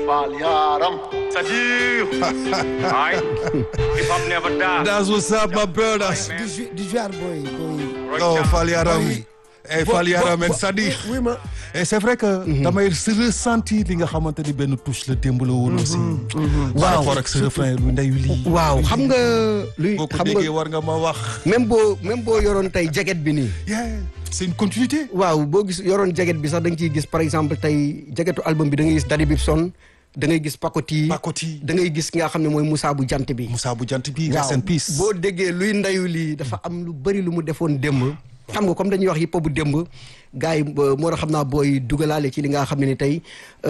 Fall Yaram. C'est-à-dire, right? Hip hop never die. That's what's up, my brothers. di ju- di jouer boy boy. Oh, Fall Yaram. Boy. Eh, Fall Yaram and Sadi. oui ma. Et c'est vrai que damay se ressentir li nga xamante ni benn touche la démb la woon aussi. par rapport ak sa refrain lu ndeyu lii. waaw xam nga luy boo ko xam déggee nga war nga ma wax. même boo même boo yoroon tey jaget bi nii Yeah, c'est une continuité. waaw boo gis yoroon jaget bi sax da nga ciy gis par exemple tey jagetu album bi da ngay gis Daddy Bibson da ngay gis Pakoti Pakoti. da ngay gis nga xam ne mooy Moussa bu jant bi Moussa bu jant bi. waaw rest in peace. boo déggee luy ndayu lii dafa am lu bëri lu mu defoon démb xam nga comme dañuy wax hip hop bu démb gars yi euh, moo tax xam naa booy dugalaale ci li nga xam ne ni tey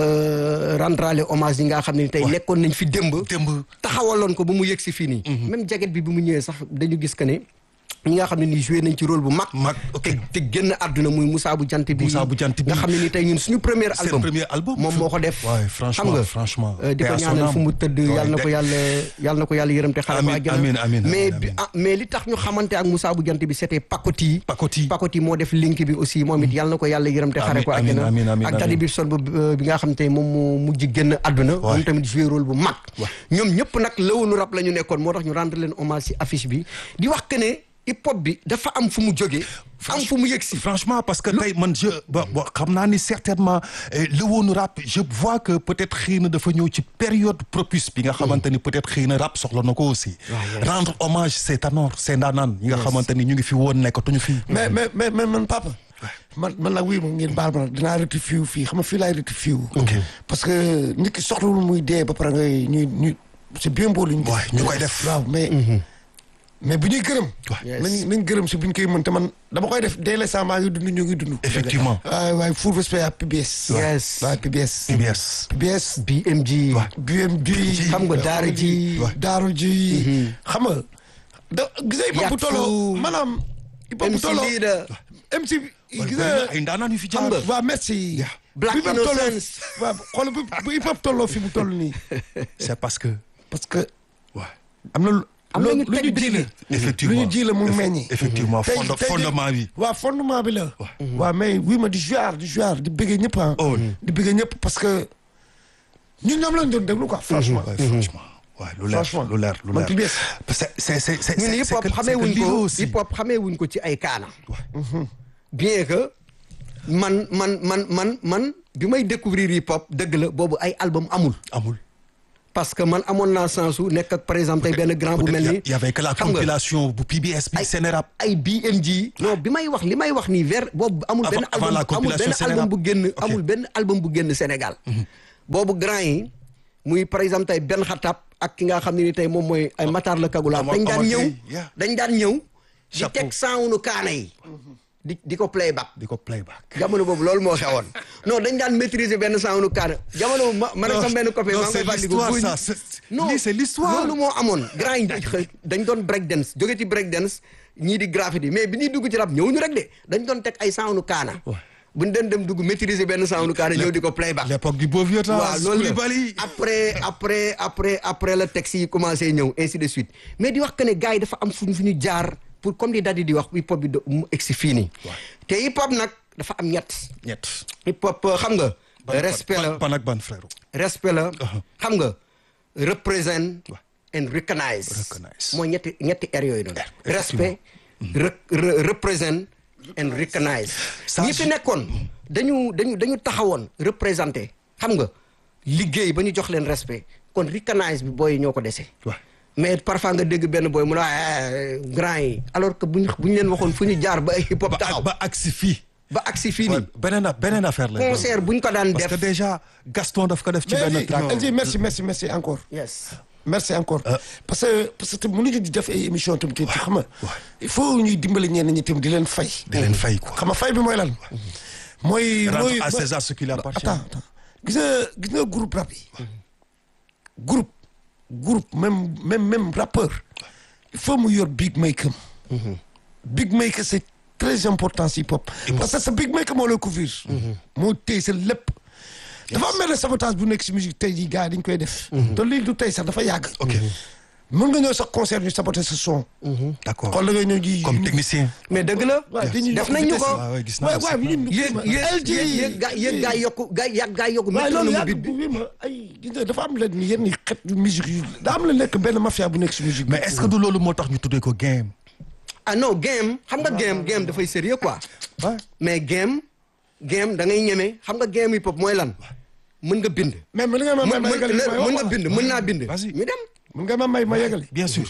euh, rendrale hommage yi nga xam ne ni tey nekkoon nañ fi démb démb. taxawaloon ko ba mu yëg si fii nii même jaget bi bi mu ñëwee sax dañu gis que ne ñi nga xam ne nii joué nañ ci rôle bu mag mag ok. te te génn àdduna muy Moussa bu jant bi Moussa bu jant bi. nga xam ne ni tey ñun suñu premier Seen album premier album. moom moo ko def Ouais, franchement, xam nga franchement. euh, di Paix ko à son ñaanal âme. fu mu tëdd Ouais, yàlla na de- ko yàlla yàlla na ko yàlla yërëm te xaaral ko Amiin, àjjana amiin, amiin, mais amiin, bi amiin. ah mais li tax ñu xamante ak Moussa bu jant bi c'était Pakoti Pakoti. Pakoti moo def link bi aussi moom it yàlla na ko yàlla yërëm te xare ko Amiin, àjjana amiin, amiin, ak amiin. Daddy Bibson bu bi nga xam te moom moo mujj génn àdduna moom tamit joué rôle bu mag ñoom ñëpp nag lëwanu rap la ñu nekkoon moo tax ñu rendre leen hommage ci affiche bi di wax que ne hip hop bi dafa am fu mu jógee am fu mu yëg si franchement parce que tey man je ba ba xam naa ni certainement eh, le woonu rap je vois que peut-être xëy na dafa ñëw ci période propice bi nga xamante ni peut-être xëy na rap soxla na ko aussi rendre hommage ces ténors ces ndaanaan yi nga xamante ni ñu ngi fi woon nekkatuñu fi mais mais mais mais man papa. man man nag wuy ma ngeen baal ma nag dinaa rectifié wu fii xam nga fii laay rectifié wu. parce que nit ki soxlawul muy dee ba pare ngay ñuy ñu c'est bien beau lu ñu. Ouais, ñu koy def. waaw mais. mais bu ñuy gërëm. Yes. nañ nañ gërëm si bu ñu koy mën te man dama koy def dès l'instant maa ngi dund ñu ngi dund. effectivement waaye waaye full respect à PBS. Yes. waaye PBS. PBS PBS. BMG BMD. xam nga daara ji daaru ji. xam nga da gis nga hip hop bu Yàqu. tolloo maanaam. hip hop bu MC tolloo Leader MC bi gis Bari nga na ay ndaanaan yu fi xam jaar nga waaw merci. Black bu hip hop tolloo Innocence. waaw xool bu bu hip hop tolloo fi mu toll nii. c'est parce que parce que ouais am na lu. Am na ñu lu ñu teg ji la. effectivement lu ñu ji la mu meññi. effectivement Tey- fonda- tey de- fondement bi waaw fondement bi la. waaw mais oui ma di jouer di jouer di bëggee ñëpp ah. Oh. di bëggee ñëpp parce que ñun ñoom lañ doon déglu quoi franchement. Ouais, franchement ouais lu leer Franchement. lu leer lu Man leer PBS. c'est c'est c'est c'est ñun hip c'est hop que- xamee c'est que wuñ lii ko aussi. hip hop xamee wuñ ko ci ay kaana bien que man man man man man bi may découvrir hip hop dëgg la boobu ay album amul amul parce que man amoon naa chance su nekk ak par exemple tey benn grand bu mel ni il y avait que la xam nga, compilation bu PBS bi ay Sénérap ay BMG non bi may wax li may wax nii vers boobu amul Avant- benn avant album la amul compilation benn album Sénégal. bu génn Ok. amul benn album bu génn Sénégal boobu grand yi muy par exemple tey benn xatab ak ki nga xam ne ni tey moom mooy ay Matar la Kagula Amar- dañ daan Amar ñëw Gueye, yeah. dañ daan ñëw di Chapeau. teg saawunu kaana yi di di ko playback di ko playback jamono boobu loolu moo xewoon non dañ daan maîtriser benn saawunu kaana jamono boobu ma man ak sama benn copain non, maa ngi c'est koy fàttaliku l'histoire, buñ- ça, c'est- non lii, c'est l'histoire. loolu moo amoon grand yi dañ- dañ doon break dance jóge ci break dance ñii di graffiti mais bi ñuy dugg ci rap ñëwuñu rek de dañ doon teg ay saawunu kaana bu ñu doon dem dugg maîtriser benn saawunu kaana ñëw di ko playback l'époque du beau vieux temps waaw loolu la Koulibaly après après après après la texte yi commencé ñëw ainsi de suite mais di wax que ne gars yi dafa am fu ñu fu ñu jaar pour comme di Daddy di wax hip hop bi do- mu egsi fii nii te hip hop nag dafa am ñett ñett hip hop euh, xam nga Ban- respect ban- la ban ak ban frère respect la xam nga represent and recognize Recognize. mooy ñetti ñetti r yooyu noonu effectivement. respect re- re- represent and recognize Ça, ñi fi je- nekkoon dañu dañu dañu taxawoon représenté xam nga liggéey ba ñu jox leen respect kon recognize bi booy yi ñoo ko dese Ouais. mais parfois nga dégg benn booy mu ne ah grand yi alors que buñ bu ñu leen waxoon fu ñu jaar ba ay hip hop ba taxaw ba agsi fii ba agsi fii Ouais, nii beneen a- beneen affaire la concert buñ ko daan parce que def déjà Gaston daf ko def ci mais benn LG, track LG, merci merci merci encore. yes merci encore. parce que parce que mënuñu di def ay émission tamit te xam nga. il faut ñuy dimbali ñenn ñi tamit di leen fay. di leen fay quoi xam nga fay bi mooy lan. mooy Rendre mooy à mooy- César ce qui lui appartient. attends attends gis nga gis nga groupe rap yi. groupe groupe même même même rappeur. il faut mu yor big maker. big maker c'est très important si hip hop. parce que sa big maker moo lay couvrir. moo téye sa lépp. dafa am benn sabotage bu nekk si musique tey jii gars yi dañ koy def. te léegi du tey sax dafa yàgg. ok mën nga ñëw sax concert ñu saboter sa son. d'accord xool da ngay ñëw ji. comme technicien. mais dëgg la waaw dañuy def yokk nañ ñu vitesse ko waaw waaw gis naa waaw aussi. waaw ñun. yéen LG yéen yéen gaa yéen gaa yokku gaa yàgg gaa yokku waaye loolu métronome yàgg bi bi ma ay gis nga dafa am leen ni yenn xeet yu musique yu daa am la nekk benn mafia bu nekk si musique bi. mais est-ce que du loolu moo tax ñu tuddee ko game. ah non game xam nga game game dafay sérieux quoi waaw mais game game da ngay ñeme xam nga game hip hop mooy lan mën nga bind mais mën nga ma may mën ma yegali mën mën nga bind mën naa bind Vas-y. ñu dem mën nga ma may ma yegali. bien sûr.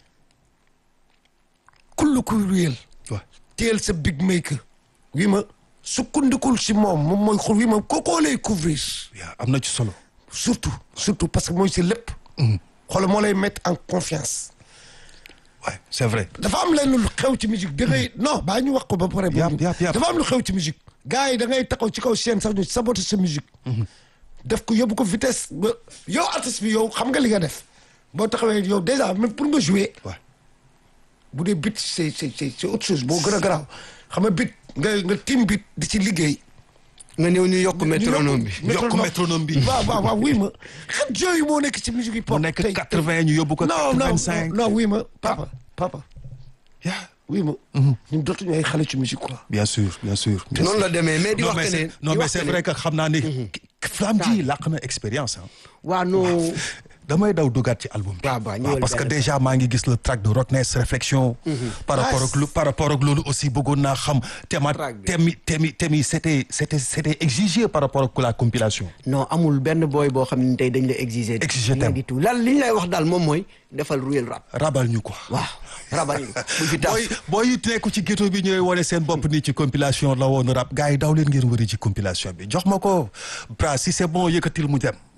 kullu kuy réel. waaw teel sa big maker. wi ma sukkandikul si moom moom mooy xul wi ma kookoo lay couvrir. yaa am na ci solo. surtout surtout parce que mooy si lépp. xoolal moo lay mettre en confiance. ouais c'est vrai. dafa am lenn lu xew ci musique da ngay non baa ñu wax ko ba pare. Yap, yap, yap. dafa am lu xew ci musique. gars yi da ngay taxaw ci kaw scène sax ñu saboter sa musique. def ko yóbbu ko vitesse ba yow artiste bi yow xam nga li nga def boo taxawee yow déjà même pour nga jouer. waaw bu dee bit c'est c'est c'est c'est autre chose boo gën a garaaw xam nga bit nga nga tim bit di ci liggéey. nga ñëw ñu yokk métronome bi yokk métronome bi. waaw waaw waaw wuy ma xet jooyu moo nekk ci musique hip mu hop. nekk tey quatre-vingt ñu yóbbu ko non non quatre-vingt-cinq. non wuy ma papa papa yaa wuy ma. ñun dootuñu ay xale ci musique quoi. bien sûr bien sûr. bien noonu sûr. la demee mais di non wax mais que c'est ne non di mais wax c'est que ne- vrai que xam naa ni. Flamme ji làq na expérience ah. waa non damay daw dugaat ci album bi. waaw waaw ñëwal waaw parce que benn déjà maa ngi gis le track de Rottnest réflexion. par rapport ak lu par rapport ak loolu aussi bëggoon naa xam. thème Track bi. thème yi thème yi thème yi c'était c'était c'était exigé par rapport ak la compilation. non amul benn booy boo xam ne tey dañ la exiger Exiger rien thème. du tout lan li ñu lay wax daal moom mooy defal real rap rabal ñu quoi. waaw rabal yi bu fi tas booy booy yi nekku ci ghetto bi ñooy wane seen bopp nii ci compilation la woon rap gars yi daw leen ngeen wëri ci compilation bi jox ma ko bra si c'est bon yëkkatil mu dem.